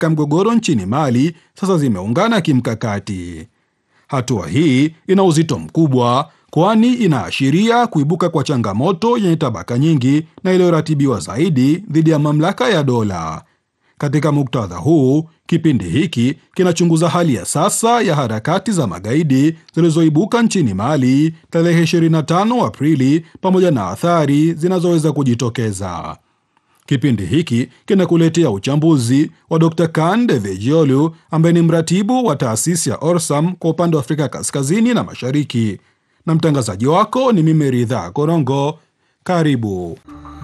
katika mgogoro nchini Mali sasa zimeungana kimkakati. Hatua hii ina uzito mkubwa, kwani inaashiria kuibuka kwa changamoto yenye tabaka nyingi na iliyoratibiwa zaidi dhidi ya mamlaka ya dola. Katika muktadha huu, kipindi hiki kinachunguza hali ya sasa ya harakati za magaidi zilizoibuka nchini Mali tarehe 25 Aprili pamoja na athari zinazoweza kujitokeza. Kipindi hiki kinakuletea uchambuzi wa Dr. Kan Devejiolu ambaye ni mratibu wa taasisi ya Orsam kwa upande wa Afrika Kaskazini na Mashariki, na mtangazaji wako ni mimi Ridhaa Korongo. Karibu.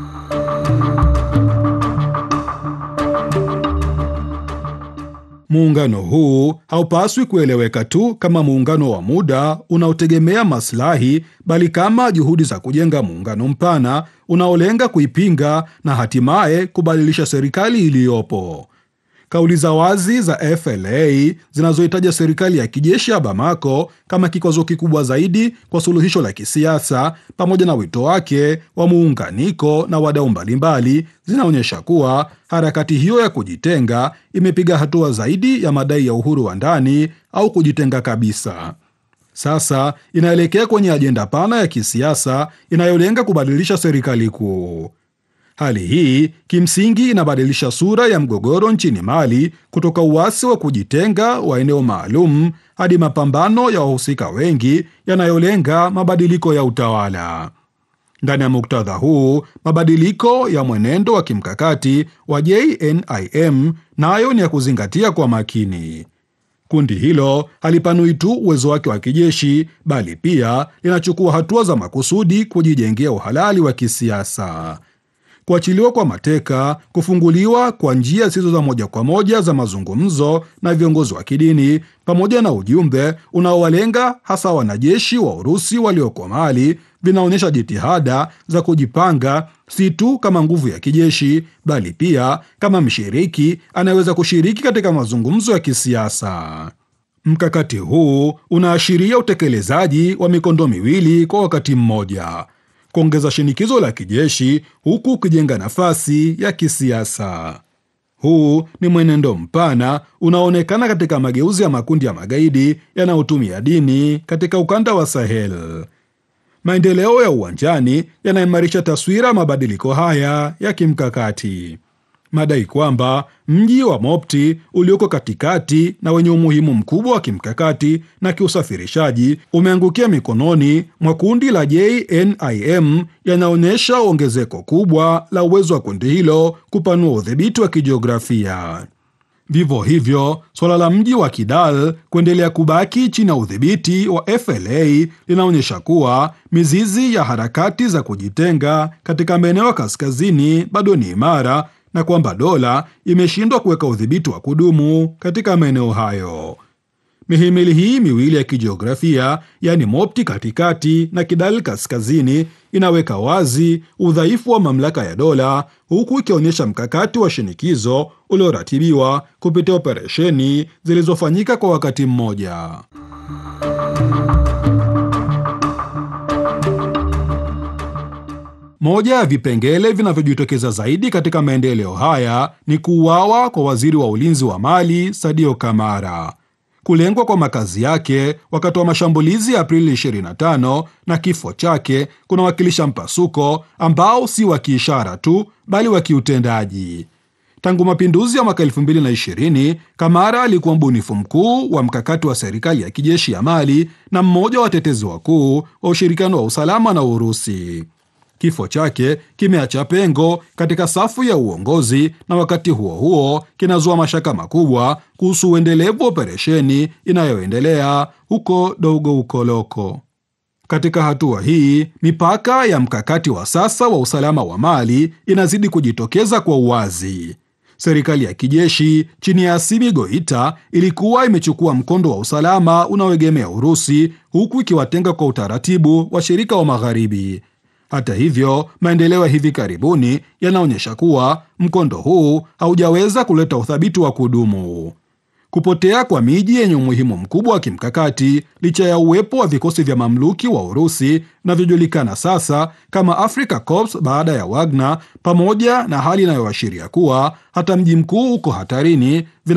Muungano huu haupaswi kueleweka tu kama muungano wa muda unaotegemea maslahi, bali kama juhudi za kujenga muungano mpana unaolenga kuipinga na hatimaye kubadilisha serikali iliyopo. Kauli za wazi za FLA zinazohitaja serikali ya kijeshi ya Bamako kama kikwazo kikubwa zaidi kwa suluhisho la kisiasa, pamoja na wito wake wa muunganiko na wadau mbalimbali, zinaonyesha kuwa harakati hiyo ya kujitenga imepiga hatua zaidi ya madai ya uhuru wa ndani au kujitenga kabisa. Sasa inaelekea kwenye ajenda pana ya kisiasa inayolenga kubadilisha serikali kuu. Hali hii kimsingi inabadilisha sura ya mgogoro nchini Mali kutoka uasi wa kujitenga wa eneo maalum hadi mapambano ya wahusika wengi yanayolenga mabadiliko ya utawala. Ndani ya muktadha huu, mabadiliko ya mwenendo wa kimkakati wa JNIM nayo ni ya kuzingatia kwa makini. Kundi hilo halipanui tu uwezo wake wa kijeshi, bali pia linachukua hatua za makusudi kujijengea uhalali wa kisiasa. Kuachiliwa kwa mateka, kufunguliwa kwa njia zisizo za moja kwa moja za mazungumzo na viongozi wa kidini, pamoja na ujumbe unaowalenga hasa wanajeshi wa Urusi walioko Mali, vinaonyesha jitihada za kujipanga, si tu kama nguvu ya kijeshi, bali pia kama mshiriki anayeweza kushiriki katika mazungumzo ya kisiasa. Mkakati huu unaashiria utekelezaji wa mikondo miwili kwa wakati mmoja kuongeza shinikizo la kijeshi huku ukijenga nafasi ya kisiasa. Huu ni mwenendo mpana unaoonekana katika mageuzi ya makundi ya magaidi yanayotumia dini katika ukanda wa Sahel. Maendeleo ya uwanjani yanaimarisha taswira ya mabadiliko haya ya kimkakati. Madai kwamba mji wa Mopti ulioko katikati na wenye umuhimu mkubwa wa kimkakati na kiusafirishaji umeangukia mikononi mwa kundi la JNIM yanaonyesha ongezeko kubwa la uwezo wa kundi hilo kupanua udhibiti wa kijiografia. Vivyo hivyo, suala la mji wa Kidal kuendelea kubaki chini ya udhibiti wa FLA linaonyesha kuwa mizizi ya harakati za kujitenga katika maeneo ya kaskazini bado ni imara na kwamba dola imeshindwa kuweka udhibiti wa kudumu katika maeneo hayo. Mihimili hii miwili ya kijiografia, yaani Mopti katikati na Kidal kaskazini, inaweka wazi udhaifu wa mamlaka ya dola, huku ikionyesha mkakati wa shinikizo ulioratibiwa kupitia operesheni zilizofanyika kwa wakati mmoja. Moja ya vipengele vinavyojitokeza zaidi katika maendeleo haya ni kuuawa kwa waziri wa ulinzi wa Mali Sadio Kamara. Kulengwa kwa makazi yake wakati wa mashambulizi ya Aprili 25 na kifo chake kunawakilisha mpasuko ambao si wa kiishara tu, bali wa kiutendaji. Tangu mapinduzi ya mwaka 2020 Kamara alikuwa mbunifu mkuu wa mkakati wa serikali ya kijeshi ya Mali na mmoja wa watetezi wakuu wa ushirikiano wa usalama na Urusi. Kifo chake kimeacha pengo katika safu ya uongozi na wakati huo huo kinazua mashaka makubwa kuhusu uendelevu wa operesheni inayoendelea huko Dogo Ukoloko. Katika hatua hii, mipaka ya mkakati wa sasa wa usalama wa Mali inazidi kujitokeza kwa uwazi. Serikali ya kijeshi chini ya Assimi Goita ilikuwa imechukua mkondo wa usalama unaoegemea Urusi, huku ikiwatenga kwa utaratibu washirika wa Magharibi. Hata hivyo, maendeleo ya hivi karibuni yanaonyesha kuwa mkondo huu haujaweza kuleta uthabiti wa kudumu. Kupotea kwa miji yenye umuhimu mkubwa wa kimkakati licha ya uwepo wa vikosi vya mamluki wa Urusi vinavyojulikana sasa kama Africa Corps baada ya Wagner, pamoja na hali inayoashiria kuwa hata mji mkuu uko hatarini